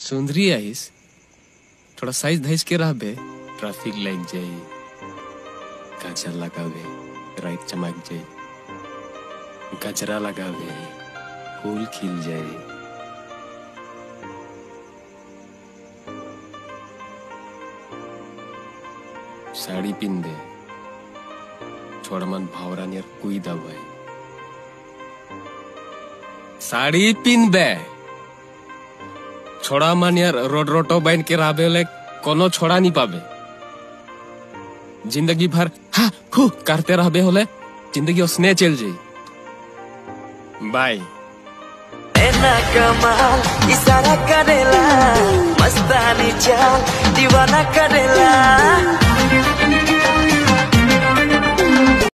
सुंदरी आइस थोड़ा साइज धैस के रहबे ट्रैफिक लग जाई काचा लगावे राइट चमक जाई गजरा लगावे फूल खिल जाए साड़ी पिन दे छोड़ मन भावरा नियर कुई दबाए साड़ी पिन बे छोड़ा मन यार रोड रोटो बन के राबे ले कोनो छोड़ा नहीं पाबे जिंदगी भर हा हु करते रहबे होले जिंदगी उसने चल जाई बाय एना कमाल इशारा करेला मस्तानी चाल दीवाना करेला